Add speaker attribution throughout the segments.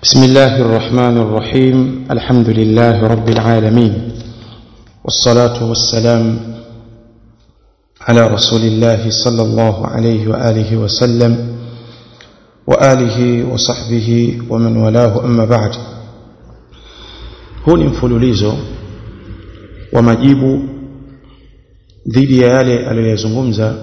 Speaker 1: بسم الله الرحمن الرحيم الحمد لله رب العالمين والصلاة والسلام على رسول الله صلى الله عليه وآله وسلم وآله وصحبه ومن والاه أما بعد huu ni mfululizo wa majibu dhidi ya yale aliyoyazungumza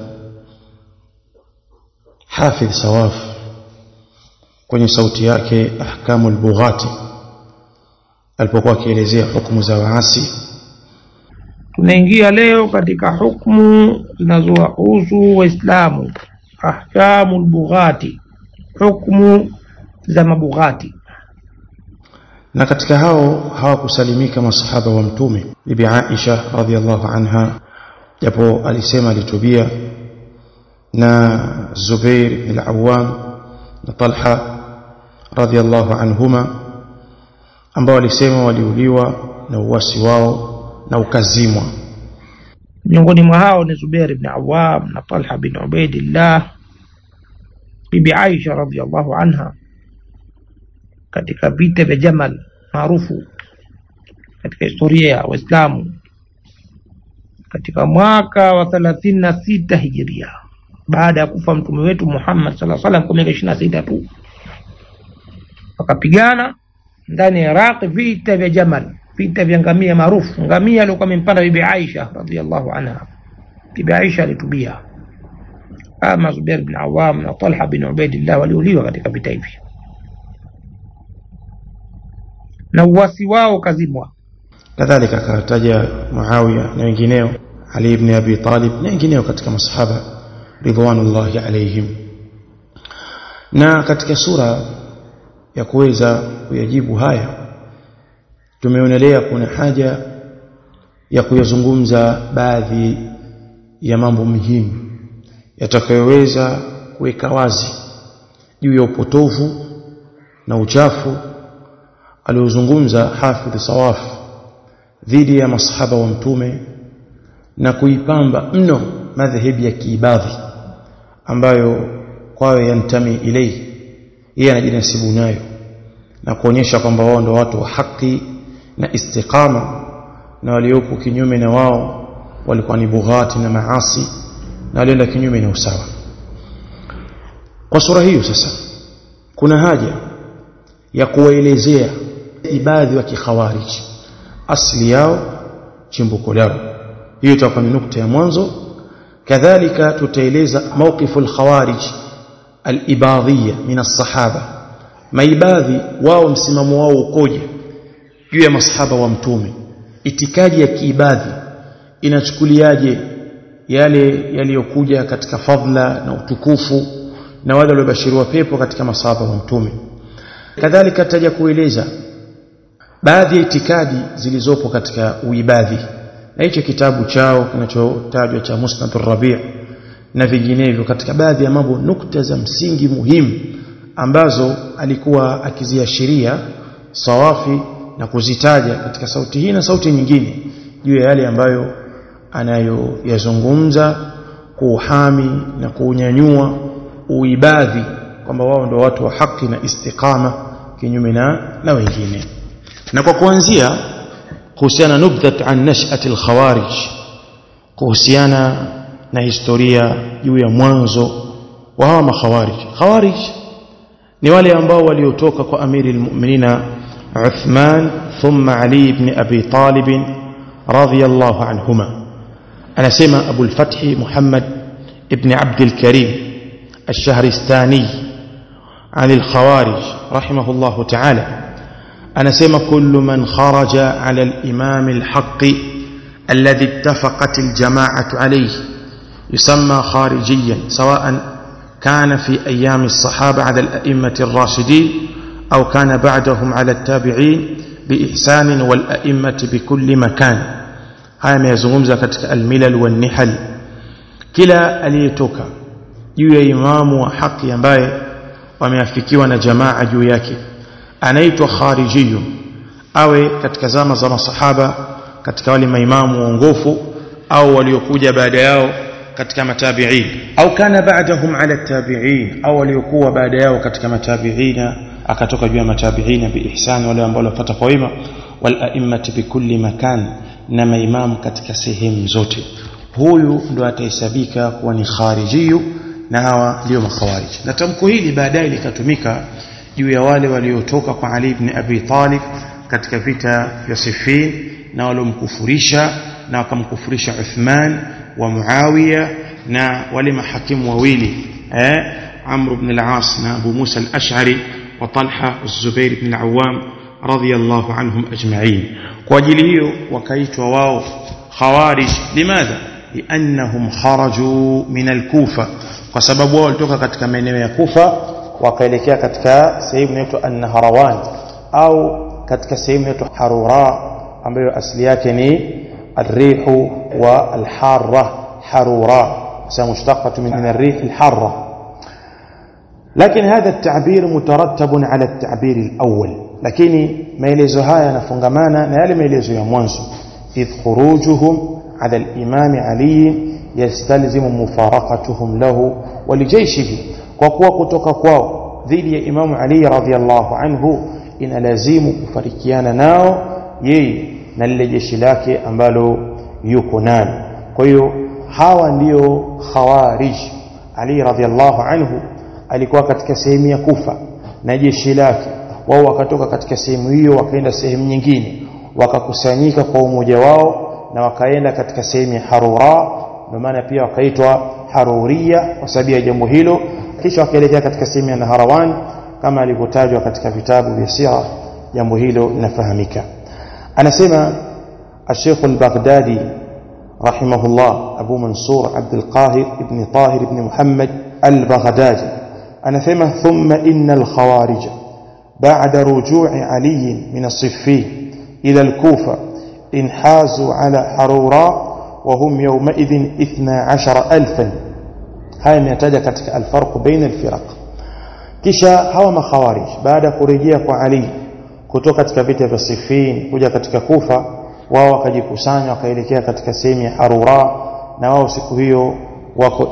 Speaker 1: Hafidh Sawaf kwenye sauti yake Ahkamul Bughati alipokuwa akielezea hukumu za waasi
Speaker 2: tunaingia leo katika hukumu zinazowahusu waislamu ahkamul bughati hukumu za mabughati
Speaker 1: na katika hao hawakusalimika masahaba wa mtume bibi Aisha radhiallahu anha japo alisema alitubia na Zubair ibn al-Awwam na Talha radhiallahu anhuma ambao walisema waliuliwa na uwasi wao na ukazimwa
Speaker 2: miongoni mwa hao ni Zubair ibn Awwam na Talha bin Ubaidillah bibi Aisha radhiallahu anha katika vita vya Jamal maarufu katika historia ya Waislamu katika mwaka wa 36 Hijiria baada ya kufa mtume wetu Muhammad sallallahu alaihi wasallam kwa miaka 26 tu wakapigana ndani ya Iraq vita vya Jamal vita vya ngamia maarufu ngamia alikuwa amempanda bibi Aisha radhiallahu anha bibi Aisha alitubia ama Zubair bin Awam na Talha bin Ubaidillah waliuliwa katika vita hivi na uwasi wao kazimwa
Speaker 1: kadhalika akataja Muawiya na wengineo Ali ibn Abi Talib na wengineo katika masahaba ridwanullahi alaihim na katika sura ya kuweza kuyajibu haya tumeonelea kuna haja ya kuyazungumza baadhi ya mambo muhimu yatakayoweza kuweka wazi juu ya upotovu na uchafu aliozungumza Hafidh Sawaf dhidi ya masahaba wa mtume na kuipamba mno madhehebu ya kiibadhi ambayo kwayo yantami ilei yeye anajinasibu nayo na kuonyesha kwamba wao ndio watu wa haki na istiqama na waliopo kinyume na wao walikuwa ni bughati na maasi na walienda kinyume na usawa kwa sura hiyo sasa kuna haja ya kuwaelezea ibadhi wa kikhawariji asili yao chimbuko lao hiyo itakuwa ni nukta ya mwanzo kadhalika tutaeleza mawqifu al-khawarij al-ibadhiyya min as-sahaba maibadhi wao msimamo wao ukoje juu ya masahaba wa mtume itikadi ya kiibadhi inachukuliaje yale yaliyokuja katika fadhila na utukufu na wale waliobashiriwa pepo katika masahaba wa mtume kadhalika taja kueleza baadhi ya itikadi zilizopo katika uibadhi na hicho kitabu chao kinachotajwa cha Musnad ar-Rabi' na vinginevyo katika baadhi ya mambo nukta za msingi muhimu ambazo alikuwa akiziashiria sawafi na kuzitaja katika sauti hii na sauti nyingine juu ya yale ambayo anayoyazungumza kuuhami na kuunyanyua uibadhi kwamba wao ndio watu wa haki na istiqama kinyume na na wengine na kwa kuanzia kuhusiana nubdhat an nash'at al-khawarij kuhusiana na historia juu ya mwanzo wa hawa makhawarij khawarij ni wale ambao waliotoka kwa amiri al-mu'minina Uthman thumma Ali ibn Abi Talib radiyallahu anhuma anasema Abu al-Fath Muhammad ibn Abd al-Karim الشهرستاني عن الخوارج رحمه الله تعالى أنا سيما كل من خرج على الإمام الحق الذي اتفقت الجماعة عليه يسمى خارجيا سواء كان في أيام الصحابة على الأئمة الراشدين أو كان بعدهم على التابعين بإحسان والأئمة بكل مكان هاي ما يزغمز كتك الملل والنحل كلا أليتوكا juu ya imamu wa haki ambaye wameafikiwa na jamaa juu yake anaitwa kharijiyun awe katika zama za masahaba katika wale maimamu waongofu au waliokuja baada yao katika matabi'in au kana ba'dahum ala tabi'in au waliokuwa baada yao katika matabi'ina akatoka juu ya matabiina biihsani wale ambao walifuata kwa wema wal a'immati bikulli makan na maimamu katika sehemu zote huyu ndo atahesabika kuwa ni kharijiyu na hawa ndio makhawarij na tamko hili baadaye likatumika juu ya wale waliotoka kwa Ali ibn Abi Talib katika vita vya Siffin na waliomkufurisha na wakamkufurisha Uthman wa Muawiya na wale mahakimu wawili eh Amr ibn al-As na Abu Musa al-Ash'ari wa Talha az-Zubair ibn al-Awwam radiyallahu anhum ajma'in kwa ajili hiyo wakaitwa wao khawarij limadha liannahum kharaju min al-Kufa kwa sababu wao walitoka katika maeneo ya Kufa wakaelekea katika sehemu inaitwa An-Nahrawan au katika sehemu inaitwa Harura ambayo asili yake ni الريح والحارة حرورا مشتقة من الريح الحارة لكن هذا التعبير مترتب على التعبير الأول لكن ما يلزو هاي نفنغمانا نالي ما يلزو يموانسو إذ خروجهم على الإمام علي يستلزم مفارقتهم له ولجيشه وقوة كتوك كواو ذي إمام علي رضي الله عنه إن لازم كفريكيانا ناو يي na lile jeshi lake ambalo yuko nalo kwa hiyo hawa ndio khawarij ali radhiallahu anhu alikuwa katika sehemu ya kufa na jeshi lake wao wakatoka katika sehemu hiyo wakaenda sehemu nyingine wakakusanyika kwa umoja wao na wakaenda katika sehemu ya harura ndio maana pia wakaitwa haruria kwa sababu ya jambo hilo kisha wakaelekea katika sehemu ya naharawan kama alivyotajwa katika vitabu vya sira jambo hilo linafahamika anasema الشيخ البغدادي رحمه الله أبو منصور عبد القاهر ابن طاهر ابن محمد البغدادي أنا ثم ثم إن الخوارج بعد رجوع علي من الصفين إلى الكوفة انحازوا على حروراء وهم يومئذ اثنا عشر ألفا هاي نتاجة كتك الفرق بين الفرق كشا هوا خوارج بعد kurejea kwa Ali kutoka katika vita vya Siffin kuja katika Kufa wao wakajikusanya wakaelekea katika sehemu ya Harura na wao siku hiyo wako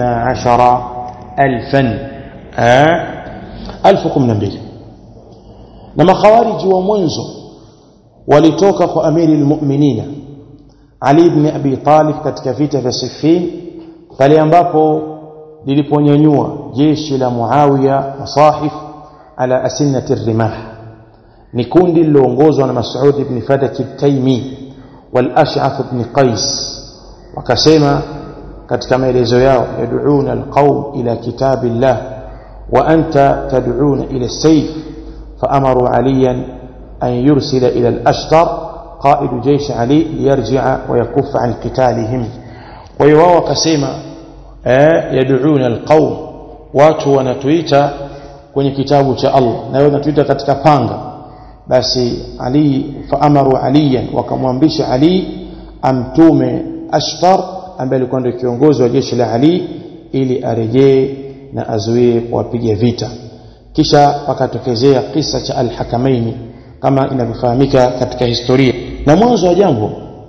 Speaker 1: 12000 eh 1012 na makhawariji wa mwanzo walitoka kwa amiri almu'minina Ali ibn Abi Talib katika vita vya Siffin pale ambapo liliponyanyua jeshi la Muawiya masahif ala asinnati rimah ni kundi liloongozwa na Mas'ud ibn Fadak al-Taymi wal-Ash'ath ibn Qais wakasema katika maelezo yao yad'una al-qawm ila kitabillah wa anta tad'una ila as-sayf فأمروا عليا أن يرسل إلى الأشتر قائد جيش علي ليرجع ويكف عن قتالهم ويواوا كسيما يدعون القوم watu wanatuita kwenye kitabu cha Allah na wanatuita katika panga basi Ali faamaru aliyan wakamwamrisha Ali amtume Ashtar ambaye alikuwa ndio kiongozi wa jeshi la Ali ili arejee na azuie kuwapiga vita kisha pakatokezea kisa cha al-Hakamaini kama inavyofahamika katika historia na mwanzo wa jambo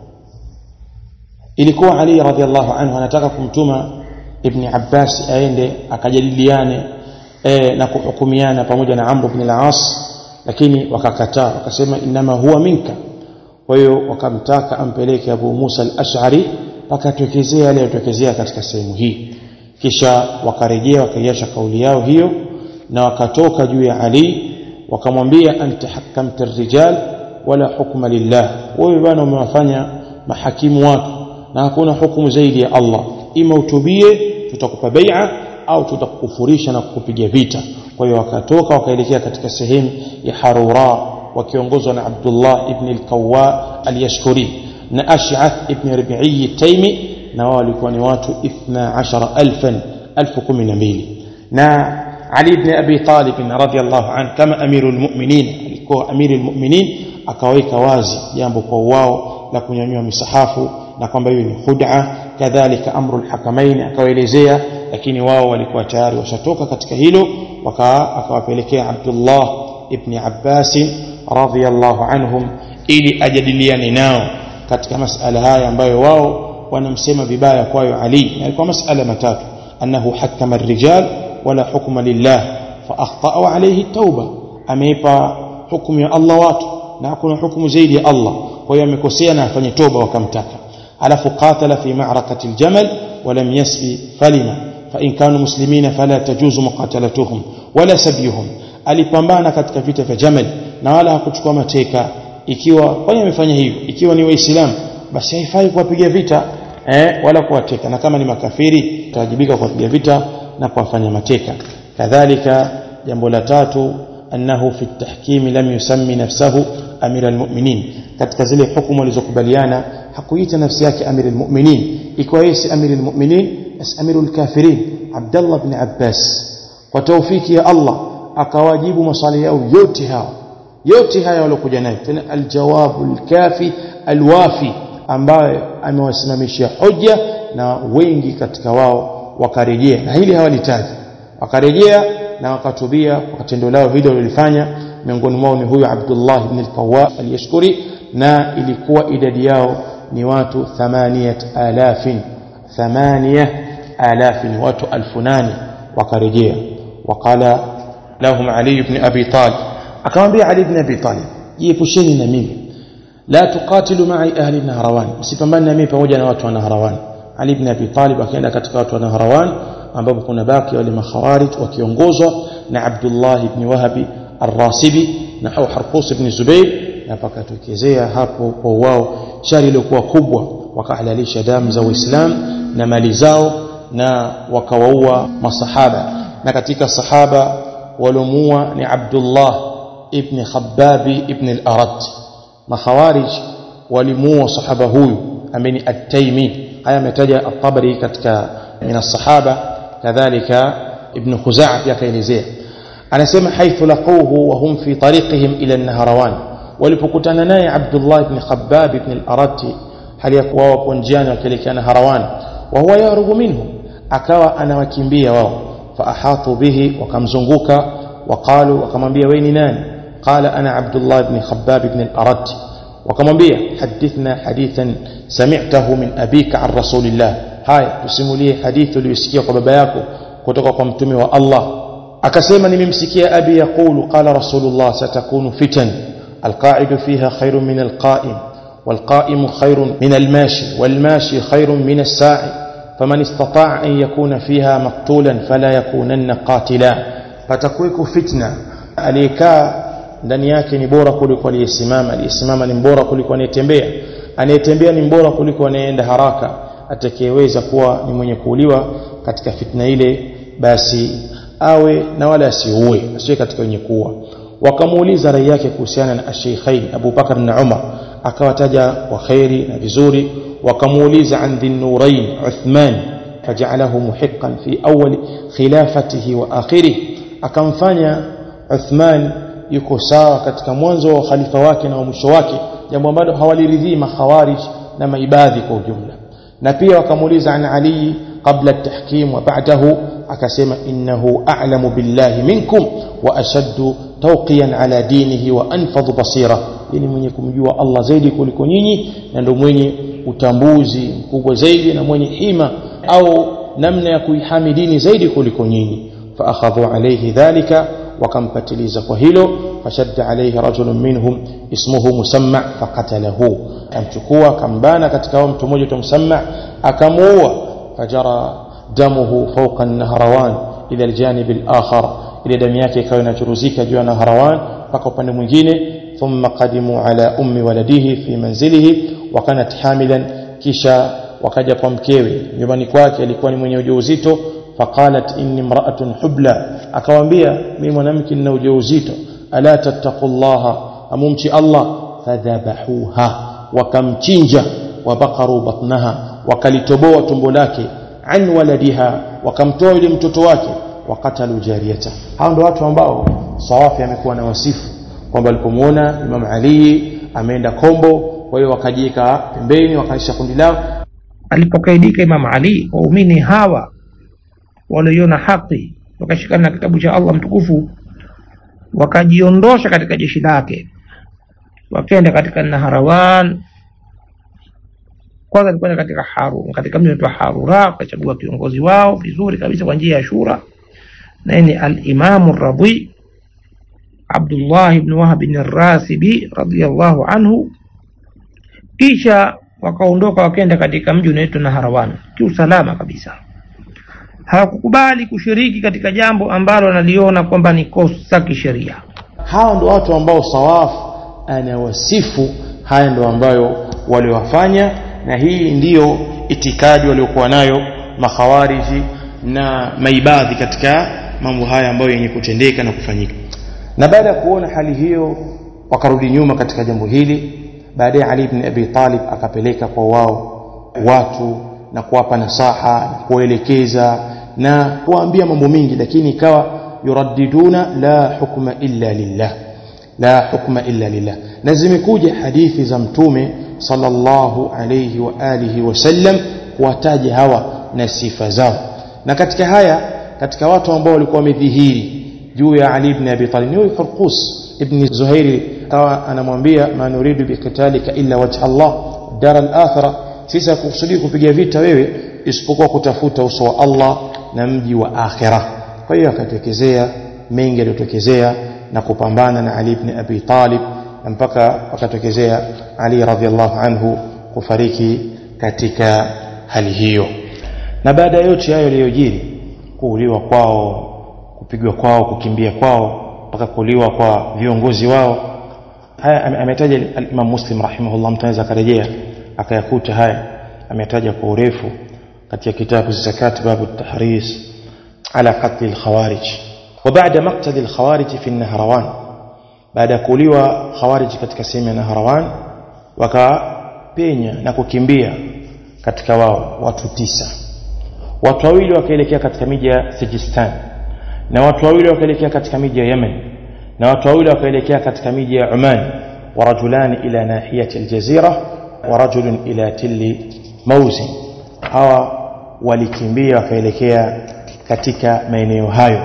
Speaker 1: ilikuwa Ali radhiallahu anhu anataka kumtuma Ibn Abbas aende akajadiliane e, na kuhukumiana pamoja na Amr ibn al-As lakini wakakataa wakasema inama huwa minka kwa hiyo wakamtaka ampeleke Abu Musa al-Ash'ari pakatokezea yale yatokezea katika sehemu hii kisha wakarejea wakaiacha kauli yao hiyo na wakatoka juu ya Ali wakamwambia anta hakamta rijal wala hukma lillah wewe bwana umewafanya mahakimu wako na hakuna hukumu zaidi ya Allah ima utubie tutakupa bai'a au tutakukufurisha na kukupiga vita kwa hiyo wakatoka wakaelekea katika sehemu ya Harura wakiongozwa na Abdullah ibn al-Kawwa al-Yashkuri na Ash'ath ibn Rabi'i at-Taymi na wao walikuwa ni watu 12000 1012 na Ali ibn Abi Talib radhiyallahu anhu kama amirul mu'minin alikuwa amirul mu'minin akaweka wazi jambo kwa wao la kunyanyua misahafu na kwamba hiyo ni khud'a kadhalika amrul hakamain akawaelezea lakini wao walikuwa tayari washatoka katika hilo akawapelekea Abdullah ibn Abbas radhiyallahu anhum ili ajadiliane nao katika masala haya ambayo wao wanamsema vibaya kwayo Ali alikuwa masala matatu annahu hakama ar-rijal ولا حكم لله فأخطأوا عليه التوبة ameipa hukumu ya Allah watu na hakuna hukumu zaidi ya Allah kwa hiyo amekosea na afanye toba wakamtaka alafu qatala fi ma'rakati aljamal ولم يسبي فلما فإن كانوا مسلمين فلا تجوز مقاتلتهم ولا سبيهم alipambana katika vita vya Jamal na wala hakuchukua mateka ikiwa kwani amefanya hivyo ikiwa ni waislamu basi haifai kuwapiga vita eh, wala kuwateka na kama ni makafiri tawajibika kuwapiga vita na kuwafanya mateka kadhalika jambo la tatu annahu fi tahkim lam yusammi nafsahu amira almu'minin katika zile hukumu alizokubaliana hakuita nafsi yake amira almu'minin ikiwa yeye si amira almu'minin bas amiru alkafirin Abdullah ibn Abbas kwa taufiki ya Allah akawajibu maswali yao yote hao yote haya waliokuja nayo tena aljawabu alkafi alwafi ambaye amewasimamishia hoja na wengi katika wao wakarejea na hili hawalitaji wakarejea na wakatubia kwa tendo lao hilo walilofanya miongoni mwao ni huyu Abdullah ibn al-Qawwa al-Yashkuri na ilikuwa idadi yao ni watu 8000 8000 watu 1000 wakarejea wakala lahum Ali ibn Abi Talib akamwambia Ali ibn Abi Talib jiepusheni na mimi la tuqatilu ma'i ahli Nahrawan msipambane na mimi pamoja na watu wa Nahrawan Ali ibn Abi Talib akaenda katika watu wa Nahrawan ambapo kuna baki wale makhawarij wakiongozwa na Abdullah ibn Wahabi Ar-Rasibi na au Harqus ibn Zubayr na pakatokezea hapo kwa wao shari iliyokuwa kubwa wakahalalisha damu za Uislamu na mali zao na wakawaua masahaba na katika sahaba waliomuua ni Abdullah ibn Khabbabi ibn al-Arad makhawarij walimuua sahaba huyu ameni at-Taymi haya ametaja at-Tabari katika min as-sahaba kadhalika ibn Khuzaa pia kaelezea anasema haithu laquhu wa hum fi tariqihim ila an-Nahrawan walipokutana naye Abdullah ibn Khabbab ibn al-Arat hali ya kuwa wapo njiani wakielekea Nahrawan wa huwa yarugu minhum akawa anawakimbia wao فأحاطوا به وكمزنغوك وقالوا وكمنبيا وين نان قال أنا عبد الله بن خباب بن الأرد وكمنبيا حدثنا حديثا سمعته من أبيك عن رسول الله هاي تسمو لي حديث ليسكيه قباباياكو kutoka kwa mtume wa Allah akasema nimemsikia abi yaqulu qala rasulullah satakunu fitan alqa'idu fiha khairun min alqa'im والقائم خير من الماشي والماشي خير من الساعي فمن استطاع أن يكون فيها مقتولا فلا يكونن قاتلا فتكويك فتنة aliyekaa ndani yake ni bora kuliko aliyesimama aliyesimama ni bora kuliko anayetembea anayetembea ni bora kuliko anayeenda haraka atakayeweza kuwa ni mwenye kuuliwa katika fitna ile basi awe na wala asiuwe asiwe katika wenye kuua wakamuuliza rai yake kuhusiana na asheikhain Abu Bakar na Umar akawataja kwa khairi na vizuri wakamuuliza an dhinnurain Uthman faja'alahu muhiqqan fi awwal khilafatihi wa akhirih akamfanya Uthman yuko sawa katika mwanzo wa khalifa wake na mwisho wake jambo ambalo hawaliridhii makhawarij na maibadhi kwa ujumla na pia wakamuuliza an Ali qabla at-tahkim wa ba'dahu akasema innahu a'lamu billahi minkum wa ashaddu tawqiyan ala dinihi wa anfadhu basira yani mwenye kumjua Allah zaidi kuliko nyinyi na ndio mwenye utambuzi mkubwa zaidi na mwenye hima au namna ya kuihami dini zaidi kuliko nyinyi فأخذوا عليه ذلك وكمبتليز كهيلو فشد عليه رجل منهم اسمه مسمع فقتله أمتكوا كمبانا كتكوا متموجة مسمع أكموا فجرى دمه فوق النهروان إلى الجانب الآخر إلى دمياك كون جرزيك جوا نهروان فقفن مجينه ثم قدموا على أم ولده في منزله وكانت حاملا كشا وكجا مkewe nyumbani kwake alikuwa ni mwenye ujauzito فقالت إني امرأة حبلى أكوانبيا مي منامك إنه ujauzito ألا تتقوا الله أممتي الله فذبحوها وكمتنجا وبقروا بطنها وكالتبوا تنبولاك عن ولدها وكمتوا إلى متتواك وقتلوا جاريته hao ndio watu ambao sawafi amekuwa na wasifu kwamba alipomuona Imam Ali ameenda kombo kwa hiyo wakajieka pembeni wakaisha kundi lao
Speaker 2: alipokaidika Imam Ali waumini hawa walioiona haki wakashikana na kitabu cha Allah mtukufu wakajiondosha katika jeshi lake wakaenda katika Naharawan kwanza alikwenda katika Haru katika mji wa Harura wakachagua kiongozi wao vizuri kabisa kwa njia ya shura na ni al-Imam Radhi Abdullah ibn Wahab ar-Rasibi radhiyallahu anhu kisha wakaondoka wakenda katika mji unaitwa Naharawan kiusalama kabisa hawakukubali kushiriki katika jambo ambalo wanaliona kwamba ni kosa kisheria
Speaker 1: hawa ndio watu ambao sawaf anawasifu haya ndio ambayo waliwafanya na hii ndiyo itikadi waliokuwa nayo makhawariji na maibadhi katika mambo haya ambayo yenye kutendeka na kufanyika na baada ya kuona hali hiyo wakarudi nyuma katika jambo hili baadaye Ali ibn Abi Talib akapeleka kwa wao watu na kuwapa nasaha na kuelekeza na kuwaambia mambo mengi lakini ikawa yuraddiduna la hukma illa lillah la hukma illa lillah na zimekuja hadithi za mtume sallallahu alayhi wa alihi wasallam kuwataja hawa na sifa zao na katika haya katika watu ambao walikuwa wamedhihiri juu ya Ali ibn Abi Talib ni Hurqus ibn Zuhairi akawa anamwambia ma nuridu biqitalika illa wajha Allah dar al-akhirah sisi hakukusudi kupiga vita wewe isipokuwa kutafuta uso wa Allah na mji wa akhirah kwa hiyo akatekezea mengi aliyotokezea na kupambana na Ali ibn Abi Talib na mpaka akatokezea Ali radhiallahu anhu kufariki katika hali hiyo na baada ya yote hayo yaliyojiri kuuliwa kwao kupigwa kwao kukimbia kwao mpaka kuuliwa kwa viongozi wao haya ametaja al-Imam Muslim rahimahullah mtaweza akarejea akayakuta haya ametaja kwa urefu katika kitabu zakat babu tahris ala qatl al-khawarij وبعد مقتل الخوارج في النهروان بعد kuuliwa khawarij katika sehemu ya Nahrawan wakapenya na kukimbia katika wao watu tisa watu wawili wakaelekea katika miji ya Sijistan na watu wawili wakaelekea katika miji ya Yemen na watu wawili wakaelekea katika miji ya Oman ورجلان إلى ناحية الجزيرة ورجل إلى تل موزن hawa walikimbia wakaelekea katika maeneo hayo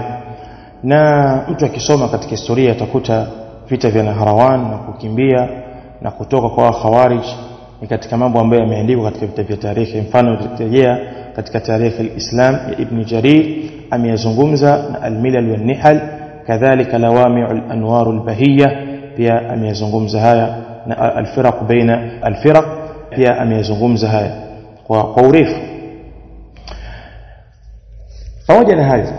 Speaker 1: na mtu akisoma katika historia atakuta vita vya Naharawan na kukimbia na kutoka kwa khawarij ni katika mambo ambayo yameandikwa katika vitabu vya tarehe mfano tukirejea katika tarehe al-Islam ya Ibn Jarir ameyazungumza na al-Milal wal Nihal kadhalika lawami'u al-anwar al-bahiyya pia ameyazungumza haya na al-firaq baina al-firaq pia ameyazungumza haya kwa kwa urefu pamoja na hayo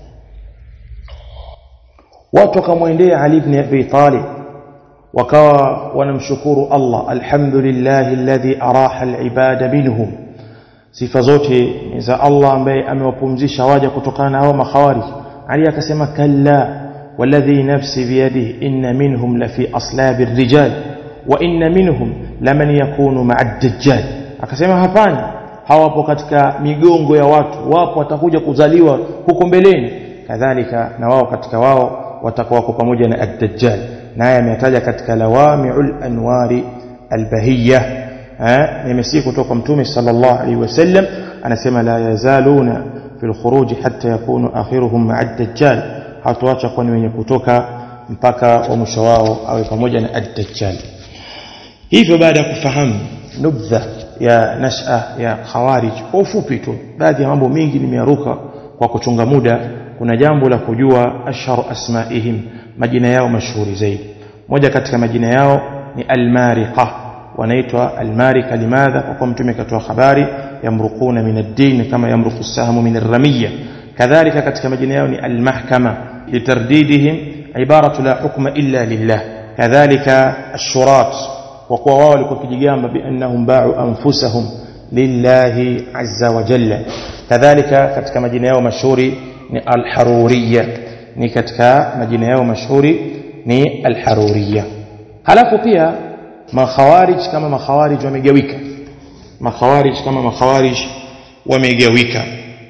Speaker 1: watu wakamwendea Ali ibn Abi Talib wakawa wanamshukuru Allah alhamdulillah alladhi araha alibada minhum sifa zote ni za Allah ambaye amewapumzisha waja kutokana na hao makhawarij Ali akasema kalla والذي نفسي بيده إن منهم لفي أصلاب الرجال وإن منهم لمن يكون مع الدجال akasema hapana hawapo katika migongo ya watu wapo watakuja kuzaliwa huko mbeleni kadhalika na wao katika wao watakuwa pamoja na ad-dajjal naye ametaja katika lawami'ul anwari albahiyya nimesii kutoka mtume sallallahu alaihi wasallam anasema la yazaluna fil khuruj hatta yakunu akhiruhum ma'a ad-dajjal hatuacha kwani wenye kutoka mpaka wa mwisho wao awe pamoja na ad-dajjal hivyo baada ya kufahamu nubdha ya nasha ya khawarij kwa ufupi tu baadhi ya mambo mengi nimearuka kwa kuchunga muda kuna jambo la kujua ashharu asmaihim majina yao mashuhuri zaidi moja katika majina yao ni almariqa wanaitwa almarika limadha kwa kuwa mtume katoa habari yamruquna min ad-din kama yamruqu as-sahmu min ar-ramiyya kadhalika katika majina yao ni almahkama litardidihim ibaratu la hukma illa lillah kadhalika ashurat kwa kuwa wao walikuwa kijigamba biannahum ba'u anfusahum lillahi azza wa jalla kadhalika katika majina yao mashuhuri ni alharuriyya ni katika majina yao mashuhuri ni alharuriyya halafu pia makhawarij kama makhawarij wamegawika makhawarij kama makhawarij wamegawika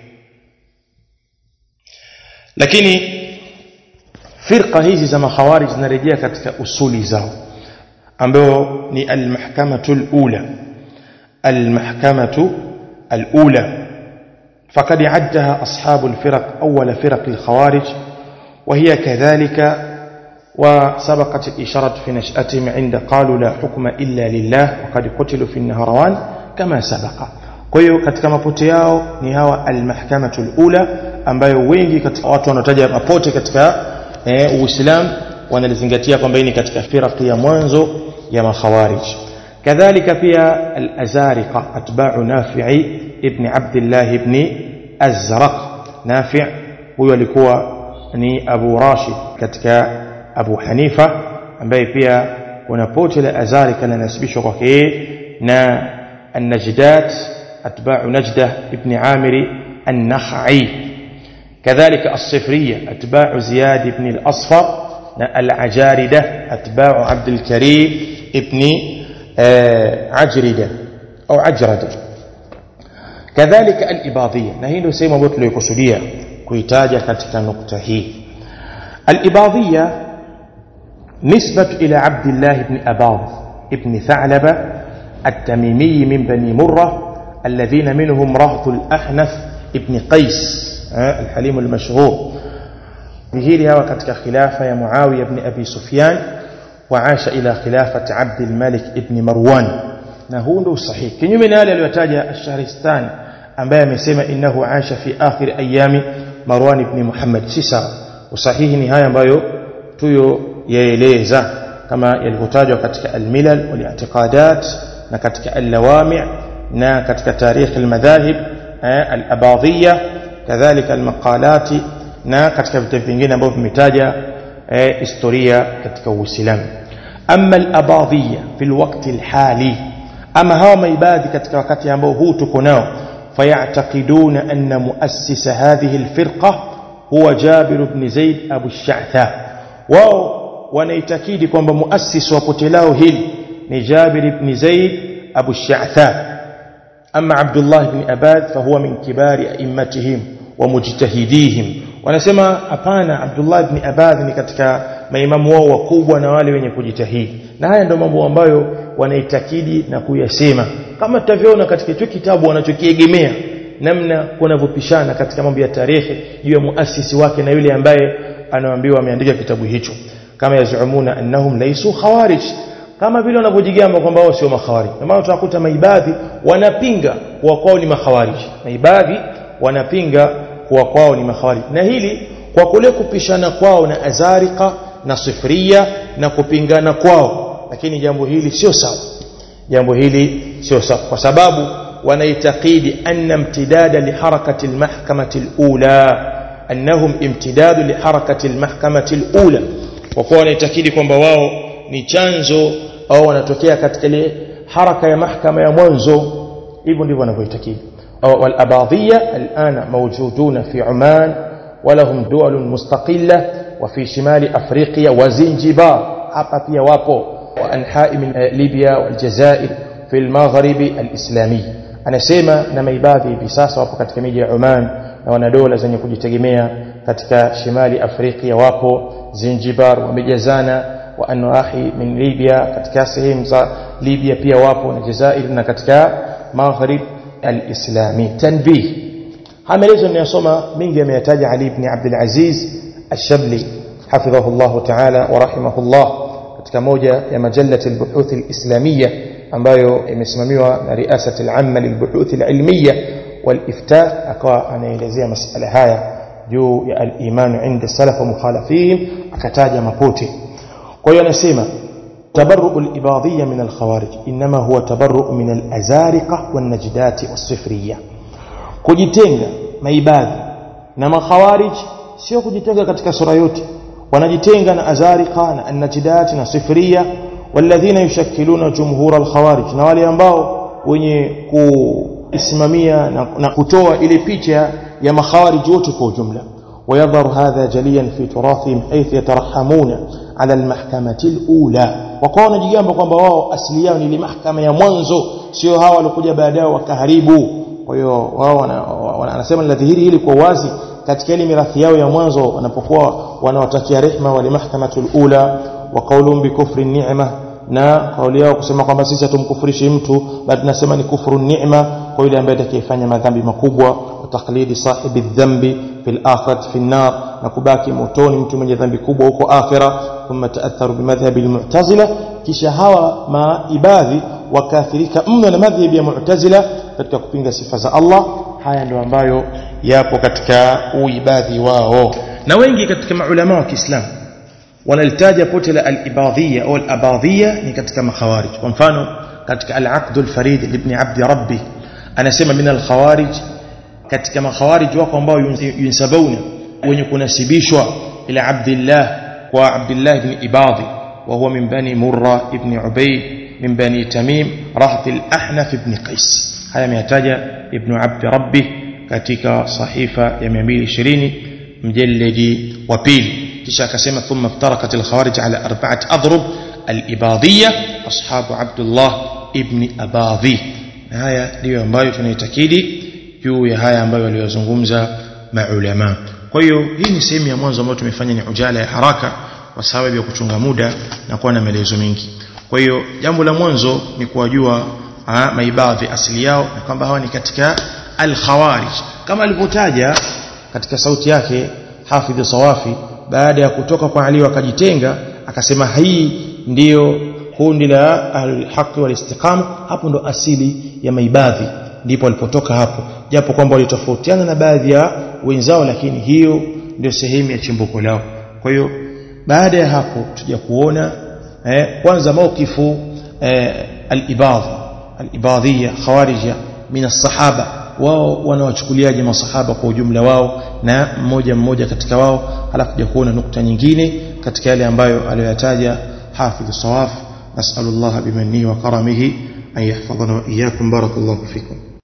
Speaker 1: lakini firqa hizi za makhawarij zinarejea katika usuli zao ambayo ni almahkamatu alula almahkamatu alula فقد عدها أصحاب الفرق أول فرق الخوارج وهي كذلك وسبقت الإشارة في نشأتهم عند قالوا لا حكم إلا لله وقد قتلوا في النهروان كما سبق kwa hiyo katika mapote yao ni hawa almahkamatu alula ambayo wengi katika watu wanataja mapote katika eh, Uislamu wanalizingatia kwamba ni katika firaqi ya mwanzo ya makhawarij kadhalika pia al-azariqa atba'u nafi'i ibn abdullah ibn azraq nafi' huyo alikuwa ni abu rashid katika abu hanifa ambaye pia kuna pote la azarika linasibishwa kwake na النجدات أتباع نجدة ابن عامر النخعي كذلك الصفرية أتباع زياد بن الأصفر العجاردة أتباع عبد الكريم ابن عجردة أو عجردة كذلك الإباضية نهين سيما بطل يقصدية كويتاجة كتك نقطة هي الإباضية نسبة إلى عبد الله بن أباض ابن ثعلبة التميمي من بني مرة الذين منهم رهط الأحنف ابن قيس الحليم المشهور ظهيرها وكتك خلافة يا معاوية بن أبي سفيان وعاش إلى خلافة عبد الملك ابن مروان نهون صحيح كن يمن آل الوتاجة الشهرستان أنبايا مسيما إنه عاش في آخر أيام مروان بن محمد سيسا وصحيح نهاية بايو تيو يليزا كما يلغتاجة كتك الملل والاعتقادات na katika al-lawami' na katika tarikh al-madhahib al-abadhiyya kadhalika al-maqalati na katika vitabu vingine ambavyo vimetaja historia katika Uislamu amma al-abadhiyya fi al-waqt al-hali ama hawa maibadhi katika wakati ambao huu tuko nao fayataqiduna anna muassis hadhihi al-firqa huwa Jabir ibn Zaid Abu Sha'tha wao wanaitakidi kwamba muassis wa pote lao hili ni Jabir ibn Zaid Abu Sha'tha أما عبد الله بن أباد فهو من كبار أئمتهم ومجتهديهم wanasema hapana Abdullah ibn Abad ni katika maimamu wao wakubwa na wale wenye kujitahidi na haya ndio mambo ambayo wanaitakidi na kuyasema kama tutavyoona katika hicho kitabu wanachokiegemea namna kunavyopishana katika mambo ya tarehe juu ya muasisi wake na yule ambaye anaambiwa ameandika kitabu hicho kama yazumuna annahum laysu khawarij kama vile wanavyojigamba kwamba wao sio makhawarij na maana tutakuta maibadhi wanapinga kuwa kwao ni makhawarij maibadhi wanapinga kuwa kwao ni makhawarij na hili kwa kule kupishana kwao na azarika na sifria na kupingana kwao lakini jambo hili sio sawa jambo hili sio sawa kwa sababu wanaitakidi anna imtidada liharakati almahkamati alula annahum imtidadu liharakati almahkamati alula kwa kuwa wanaitakidi kwamba wao ni chanzo au wanatokea katika ile haraka ya mahkama ya mwanzo hivyo ndivyo wanavyoitakidi والأباضية الآن موجودون في عمان ولهم دول مستقلة وفي شمال أفريقيا وزنجبار hapa pia wapo وأنحاء من ليبيا والجزائر في المغرب الإسلامي anasema na maibadhi hivi sasa wapo katika miji ya Oman na wana dola zenye kujitegemea katika shimali Afrika wapo Zanzibar wamejazana wa anwahi min Libya katika sehemu za Libya pia wapo na Jazair na katika Maghrib al-Islami tanbih hamelezo ninayosoma mingi ameyataja Ali ibn Abdul Aziz al-Shabli hafidhahu Allah ta'ala wa rahimahullah katika moja ya majallat al-buhuth al-islamiyya ambayo imesimamiwa na riasat al-amma lil-buhuth al-ilmiyya wal-ifta akawa anaelezea masala haya juu ya al-iman inda salaf wa mukhalafihim akataja mapote kwa hiyo anasema تبرؤ الإباضية من الخوارج إنما هو تبرؤ من الأزارقة والنجدات والصفرية kujitenga maibadhi na makhawarij sio kujitenga katika sura yote wanajitenga na azarika na annajidat na sifria walladhina yushakkiluna jumhur alkhawarij na wale ambao wenye kusimamia na, na kutoa ile picha ya makhawarij wote kwa ujumla ويظهر هذا جليا في تراثهم حيث يترحمون على المحكمة الأولى وقال نجيamba kwamba wao asili yao ni ile mahakama ya mwanzo sio hawa walikuja baadaye wakaharibu kwa hiyo wao wanasema linadhihiri hili kwa wazi katika ile mirathi yao ya mwanzo wanapokuwa wanawatakia rehma wale mahkamatul ula wa qaulum bi kufri ni'ma na kauli yao kusema kwamba sisi hatumkufurishi mtu bali tunasema ni kufuru ni'ma kwa yule ambaye atakayefanya madhambi makubwa wa taklidi sahibi dhambi fil akhirati fin nar na kubaki motoni mtu mwenye dhambi kubwa huko akhira thumma taatharu bimadhhabi almu'tazila kisha hawa maibadhi wakaathirika mno na madhhabi ya mu'tazila katika kupinga sifa za Allah haya ndio ambayo yapo katika uibadhi wao na wengi katika maulama wa Kiislamu wanalitaja pote la al-ibadhiyya au al-abadhiyya ni katika makhawarij kwa mfano katika al-aqd al-farid ibn abd rabbi anasema min al-khawarij katika makhawarij wako ambao yunsabuna wenye kunasibishwa ila abdillah kwa abdillah ibn ibadhi wa huwa min bani murra ibn ubayd min bani tamim rahat al-ahnaf ibn qais haya ameyataja ibn abd rabbi katika sahifa ya 220 mjalladi wa pili kisha akasema thumma iftarakat al-khawarij ala arba'ati adrub al-ibadiyya ashabu abdullah ibn abadhi na haya ndiyo ambayo tunaitakidi juu ya haya ambayo waliyozungumza maulama kwa hiyo hii ni sehemu ya mwanzo ambayo tumefanya ni ujala ya haraka kwa sababu ya kuchunga muda na kuwa na maelezo mengi kwa hiyo jambo la mwanzo ni kuwajua maibadhi asili yao na kwamba hawa ni katika al-khawarij kama alivyotaja katika sauti yake hafidh sawafi baada ya kutoka kwa Ali wakajitenga akasema hii ndiyo kundi la al-haq wal istiqama hapo ndo asili ya maibadhi ndipo walipotoka hapo japo kwamba walitofautiana na baadhi ya wenzao lakini hiyo ndio sehemu ya chimbuko lao kwa hiyo baada ya hapo tuja kuona eh, kwanza maukifu eh, al-ibadhi al-ibadhiyya khawarija min as-sahaba wao wanawachukuliaje masahaba kwa ujumla wao na mmoja mmoja katika wao halafu kuja kuona nukta nyingine katika yale ambayo aliyoyataja hafidh sawaf nasallallahu bimanihi wa karamihi an yahfadhana wa iyyakum barakallahu fikum